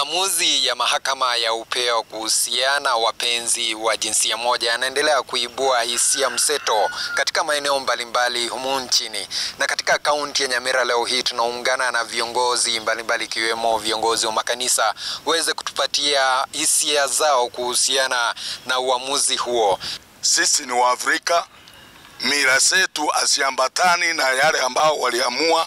Maamuzi ya mahakama ya upeo kuhusiana wapenzi wa jinsia moja yanaendelea kuibua hisia mseto katika maeneo mbalimbali humu nchini. Na katika kaunti ya Nyamira leo hii tunaungana na viongozi mbalimbali ikiwemo viongozi wa makanisa waweze kutupatia hisia zao kuhusiana na uamuzi huo. Sisi ni Waafrika, mila zetu asiambatani na yale ambao waliamua.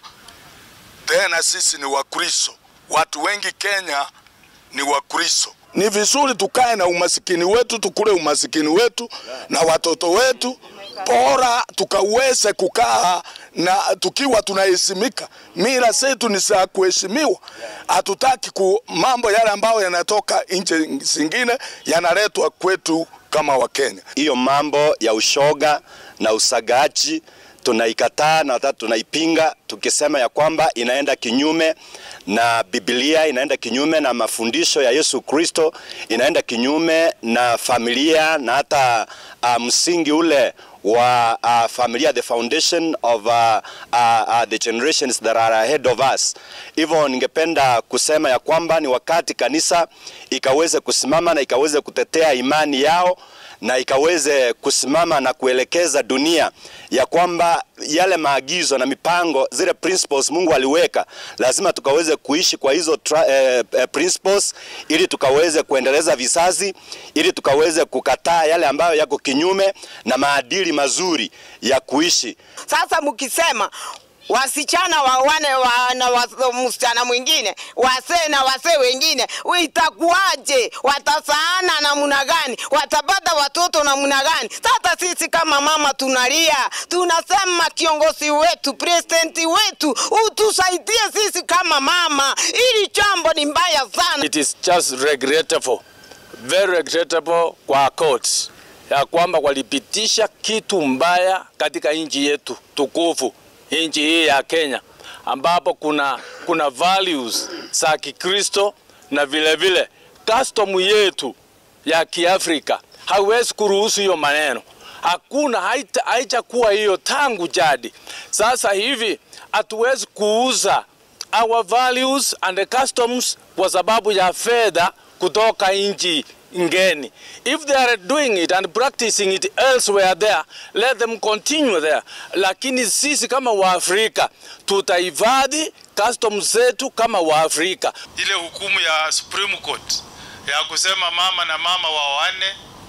Tena sisi ni Wakristo, watu wengi Kenya ni Wakristo. Ni vizuri tukae na umasikini wetu, tukule umasikini wetu na watoto wetu, bora tukaweze kukaa na tukiwa tunaheshimika. Mila zetu ni za kuheshimiwa. Hatutaki ku mambo yale ambayo yanatoka nchi zingine yanaletwa kwetu kama Wakenya. Hiyo mambo ya ushoga na usagaji tunaikataa na hata tunaipinga tukisema ya kwamba inaenda kinyume na Biblia, inaenda kinyume na mafundisho ya Yesu Kristo, inaenda kinyume na familia na hata uh, msingi ule wa uh, familia, the foundation of uh, uh, uh, the generations that are ahead of us. Hivyo ningependa kusema ya kwamba ni wakati kanisa ikaweze kusimama na ikaweze kutetea imani yao na ikaweze kusimama na kuelekeza dunia ya kwamba yale maagizo na mipango zile principles Mungu aliweka lazima tukaweze kuishi kwa hizo tra, eh, eh, principles ili tukaweze kuendeleza vizazi, ili tukaweze kukataa yale ambayo yako kinyume na maadili mazuri ya kuishi. Sasa mkisema wasichana wawane wa, na wa, msichana mwingine wasee na wasee wengine, itakuwaje? Watasaana namna gani? Watapata watoto namna gani? Sasa sisi kama mama tunalia, tunasema kiongozi wetu, presidenti wetu, utusaidie sisi kama mama. Ili jambo ni mbaya sana. It is just regrettable, very regrettable kwa courts ya kwamba walipitisha kitu mbaya katika nchi yetu tukufu nchi hii ya Kenya ambapo kuna, kuna values za Kikristo na vile vile custom yetu ya Kiafrika haiwezi kuruhusu hiyo maneno. Hakuna, haijakuwa hiyo tangu jadi. Sasa hivi hatuwezi kuuza our values and customs kwa sababu ya fedha kutoka nchi ngeni. If they are doing it and practicing it elsewhere there, let them continue there. Lakini sisi kama Waafrika tutahifadhi customs zetu kama Waafrika. Ile hukumu ya Supreme Court ya kusema mama na mama waoane,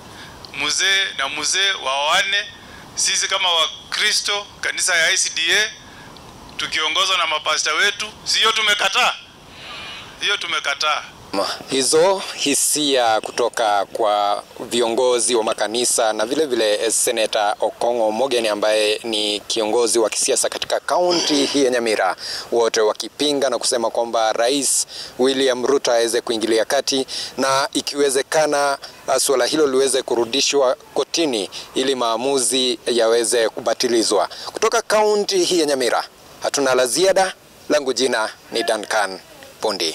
mzee na mzee waoane, sisi kama Wakristo, kanisa ya ICDA tukiongozwa na mapasta wetu, sio tumekataa? Hiyo tumekataa. Hizo hisia kutoka kwa viongozi wa makanisa na vile vile Seneta Okong'o Omogeni ambaye ni kiongozi wa kisiasa katika kaunti hii ya Nyamira, wote wakipinga na kusema kwamba Rais William Ruto aweze kuingilia kati na ikiwezekana suala hilo liweze kurudishwa kotini ili maamuzi yaweze kubatilizwa. Kutoka kaunti hii ya Nyamira hatuna la ziada. Langu jina ni Duncan Pondi.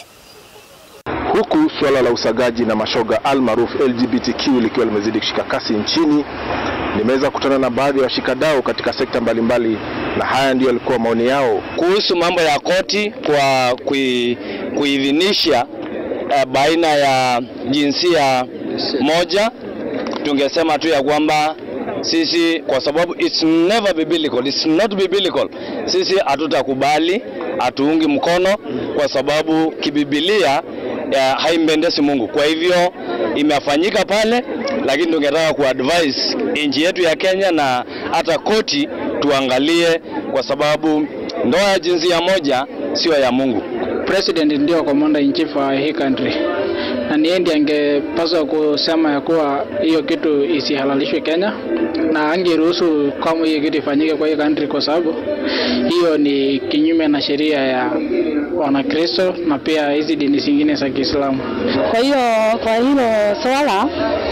Huku suala la usagaji na mashoga almaarufu LGBTQ likiwa limezidi kushika kasi nchini, nimeweza kukutana na baadhi ya washikadau katika sekta mbalimbali mbali, na haya ndiyo yalikuwa maoni yao kuhusu mambo ya koti kwa kui, kuidhinisha uh, baina ya jinsia moja. Tungesema tu ya kwamba sisi kwa sababu it's never biblical, it's not biblical, sisi hatutakubali, hatuungi mkono kwa sababu kibibilia haimpendezi Mungu. Kwa hivyo imefanyika pale, lakini tungetaka kuadvise nchi yetu ya Kenya na hata koti tuangalie, kwa sababu ndoa ya jinsia moja sio ya Mungu. President ndio commander in chief wa hii country na ni ndiye angepaswa kusema ya kuwa hiyo kitu isihalalishwe Kenya na angeruhusu kama hiyo kitu ifanyike kwa hii country, kwa sababu hiyo ni kinyume na sheria ya Wanakristo na pia hizi dini zingine za Kiislamu. Kwa hiyo kwa hilo swala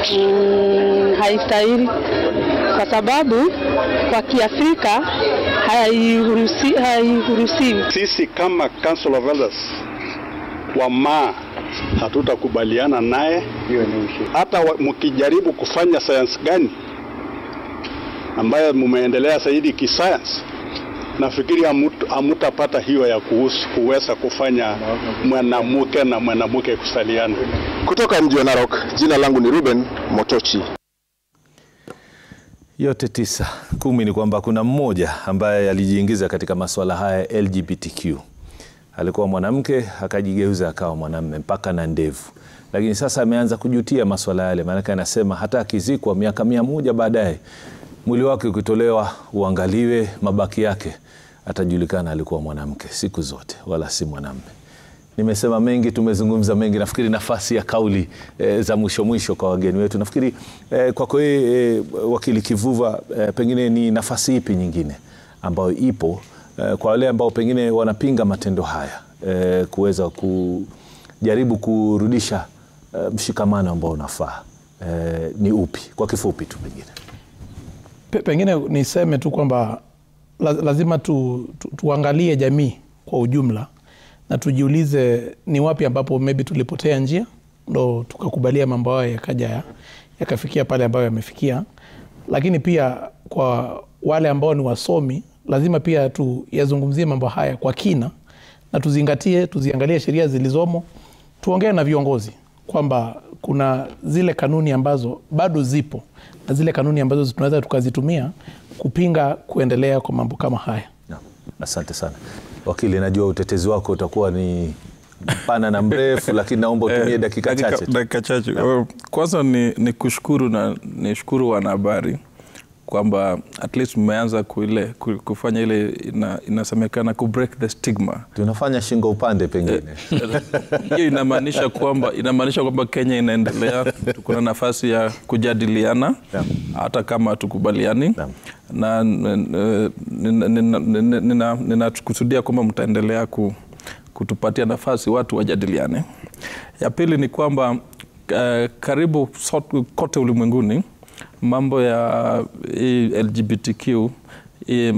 mm, haistahili kwa sababu kwa Kiafrika hairuhusiwi. Hairuhusi. Sisi kama Council of Elders wa maa hatutakubaliana naye, hata mkijaribu kufanya sayansi gani ambayo mumeendelea zaidi kisayansi, nafikiri hamut- hamutapata hiyo ya kuhusu, kuweza kufanya mwanamke na mwanamke kusaliana. Kutoka mji wa Narok, jina langu ni Ruben Motochi. Yote tisa. Kumi ni kwamba kuna mmoja ambaye alijiingiza katika masuala haya ya LGBTQ. Alikuwa mwanamke akajigeuza akawa mwanamme mpaka na ndevu, lakini sasa ameanza kujutia masuala yale, maanake anasema hata akizikwa miaka mia moja baadaye mwili wake ukitolewa uangaliwe, mabaki yake atajulikana alikuwa mwanamke siku zote, wala si mwanamme. Nimesema mengi, tumezungumza mengi. Nafikiri nafasi ya kauli e, za mwisho mwisho kwa wageni wetu, nafikiri e, kwako wewe e, wakili Kivuva, e, pengine ni nafasi ipi nyingine ambayo ipo e, kwa wale ambao pengine wanapinga matendo haya e, kuweza kujaribu kurudisha e, mshikamano ambao unafaa e, ni upi kwa kifupi tu pengine? Pe- pengine niseme tu kwamba la- lazima tu, tu, tuangalie jamii kwa ujumla na tujiulize ni wapi ambapo maybe tulipotea njia ndo tukakubalia mambo hayo yakaja ya- yakafikia pale ambayo yamefikia lakini pia kwa wale ambao ni wasomi lazima pia tuyazungumzie mambo haya kwa kina na tuzingatie tuziangalie sheria zilizomo tuongee na viongozi kwamba kuna zile kanuni ambazo bado zipo na zile kanuni ambazo tunaweza tukazitumia kupinga kuendelea kwa mambo kama haya Asante sana wakili, najua utetezi wako utakuwa ni mpana na mrefu, lakini naomba utumie Eh, dakika chache tu. dakika chache. Eh, Kwanza ni, ni kushukuru na nishukuru wanahabari kwamba at least mmeanza kuile, ku- kufanya ile ina, inasemekana ku break the stigma. Tunafanya shingo upande pengine hiyo inamaanisha kwamba inamaanisha kwamba Kenya inaendelea, tuko na nafasi ya kujadiliana hata kama hatukubaliani na n- n- nina- nina- nina- ninakusudia kwamba mtaendelea ku, kutupatia nafasi watu wajadiliane. Ya pili ni kwamba eh, karibu sot- kote ulimwenguni mambo ya hii LGBTQ eh,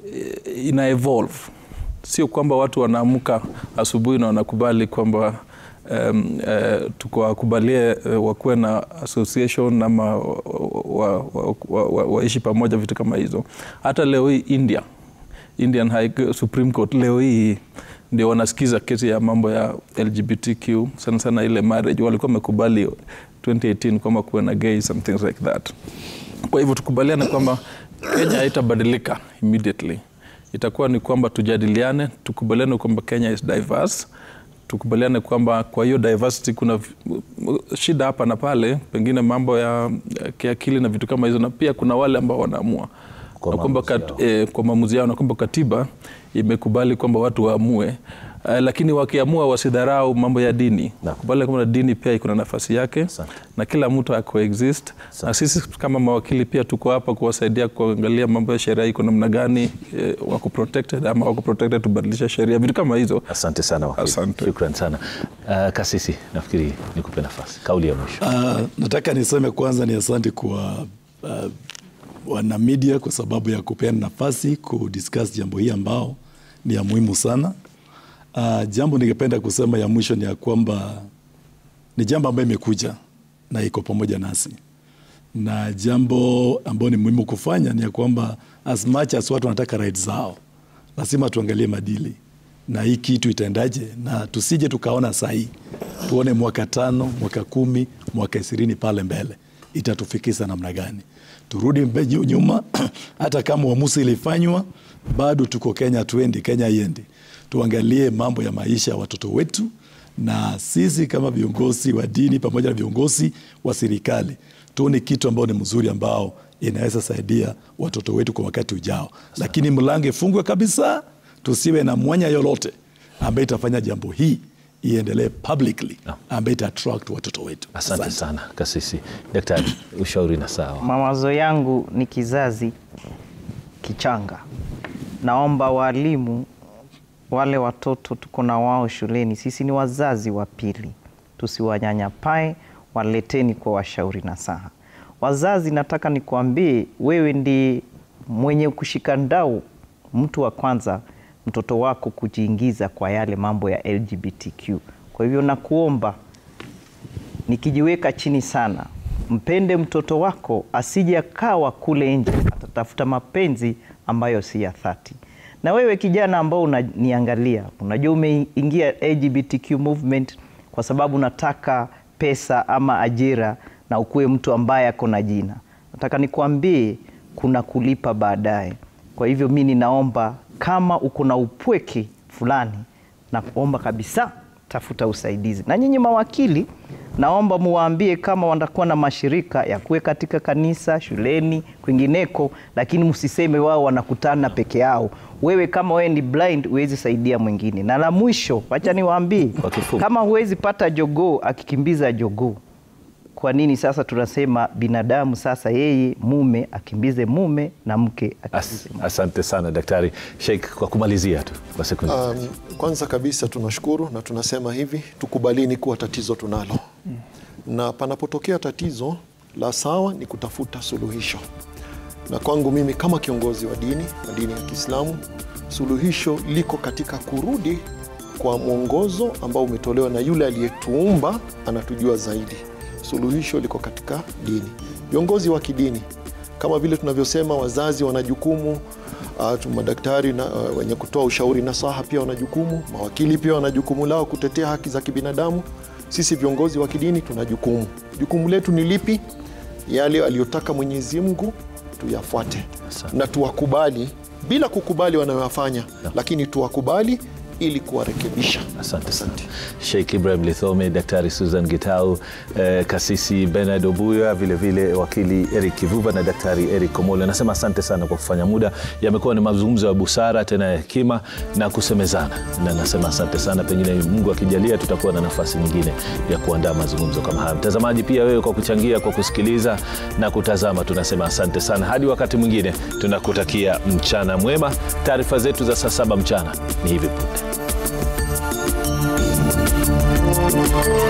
ina evolve sio kwamba watu wanaamka asubuhi na wanakubali kwamba um, uh, tukawakubalie uh, wakuwe na association ama waishi wa, wa, wa, wa, waishi pamoja vitu kama hizo hata leo hii india indian High supreme court leo hii ndio wanasikiza kesi ya mambo ya lgbtq sana sana ile marriage walikuwa wamekubali 2018 kwamba kuwe na gays and things like that kwa hivyo tukubaliane kwamba kenya haitabadilika immediately itakuwa ni kwamba tujadiliane tukubaliane kwamba kenya is diverse tukubaliane kwamba kwa hiyo diversity kuna v- shida hapa na pale pengine mambo ya ya kiakili na vitu kama hizo na pia kuna wale ambao wanaamua Kwa na kwamba maamuzi kat, eh, kwa maamuzi yao na kwamba katiba imekubali kwamba watu waamue Uh, lakini wakiamua wasidharau mambo ya dini kubali kwamba dini pia iko na nafasi yake na kila mtu acoexist na sisi kama mawakili pia tuko hapa kuwasaidia kuangalia mambo ya sheria iko namna gani eh, wako protected ama wako protected tubadilishe sheria vitu kama hizo asante sana wakili. shukran sana uh, kasisi nafikiri nikupe nafasi kauli ya mwisho Uh, nataka niseme kwanza ni asante kwa uh, wana media kwa sababu ya kupeana nafasi kudiscuss jambo hii ambao ni ya muhimu sana. Uh, jambo ningependa kusema ya mwisho ni ya kwamba ni jambo ambayo imekuja na iko pamoja nasi, na jambo ambayo ni muhimu kufanya ni ya kwamba as much as watu wanataka rights zao, lazima tuangalie madili na hii kitu itaendaje, na tusije tukaona sahii tuone mwaka tano, mwaka kumi, mwaka ishirini pale mbele itatufikisha namna gani. Turudi mbe- nyu- nyuma, hata kama uamuzi ilifanywa, bado tuko Kenya, tuendi Kenya iendi. Tuangalie mambo ya maisha ya watoto wetu, na sisi kama viongozi wa dini pamoja na viongozi wa serikali tuone kitu ambao ni mzuri ambao inaweza saidia watoto wetu kwa wakati ujao, lakini mlango ifungwe kabisa, tusiwe na mwanya yoyote ambaye itafanya jambo hii iendelee publicly ambaye ita attract watoto wetu. asante sana kasisi daktari ushauri na sawa Mawazo yangu ni kizazi kichanga. Naomba walimu, wale watoto tuko na wao shuleni, sisi ni wazazi wa pili, tusiwanyanyapae, waleteni kwa washauri na saha. Wazazi, nataka nikuambie, wewe ndi mwenye kushika ndau, mtu wa kwanza mtoto wako kujiingiza kwa yale mambo ya LGBTQ. Kwa hivyo nakuomba nikijiweka chini sana, mpende mtoto wako asije akawa kule nje atatafuta mapenzi ambayo si ya dhati. Na wewe kijana ambao unaniangalia, unajua umeingia LGBTQ movement kwa sababu unataka pesa ama ajira na ukuwe mtu ambaye ako na jina. Nataka nikwambie kuna kulipa baadaye. Kwa hivyo mi ninaomba kama uko na upweke fulani, naomba kabisa tafuta usaidizi. Na nyinyi mawakili, naomba muwaambie kama watakuwa na mashirika ya kuwe katika kanisa, shuleni, kwingineko, lakini msiseme wao wanakutana peke yao. Wewe kama wewe ni blind huwezi saidia mwingine. Na la mwisho, wacha niwaambie, kama huwezi pata jogoo akikimbiza jogoo kwa nini sasa tunasema binadamu sasa yeye mume akimbize mume na mke As, asante sana daktari Sheikh, kwa kumalizia tu kwa sekunde Um, kwanza kabisa tunashukuru na tunasema hivi, tukubalini kuwa tatizo tunalo na panapotokea tatizo la sawa ni kutafuta suluhisho, na kwangu mimi kama kiongozi wa dini wa dini ya Kiislamu, suluhisho liko katika kurudi kwa mwongozo ambao umetolewa na yule aliyetuumba, anatujua zaidi. Suluhisho liko katika dini. Viongozi wa kidini kama vile tunavyosema, wazazi wana jukumu uh, madaktari na, uh, wenye kutoa ushauri nasaha pia wana jukumu, mawakili pia wana jukumu lao kutetea haki za kibinadamu. Sisi viongozi wa kidini tuna jukumu. Jukumu letu ni lipi? Yale aliyotaka Mwenyezi Mungu tuyafuate na tuwakubali bila kukubali wanayoyafanya, lakini tuwakubali ili kuwarekebisha. Asante sana Sheikh Ibrahim Lithome, Daktari Susan Gitau, eh, Kasisi Bernard Obuya, vilevile wakili Eric Kivuva na Daktari Eric Komolo. Nasema asante sana kwa kufanya muda. Yamekuwa ni mazungumzo ya busara tena ya hekima na kusemezana, na nasema asante sana. Pengine Mungu akijalia, tutakuwa na nafasi nyingine ya kuandaa mazungumzo kama haya. Mtazamaji pia wewe kwa kuchangia, kwa kusikiliza na kutazama, tunasema asante sana. Hadi wakati mwingine, tunakutakia mchana mwema. Taarifa zetu za saa saba mchana ni hivi punde.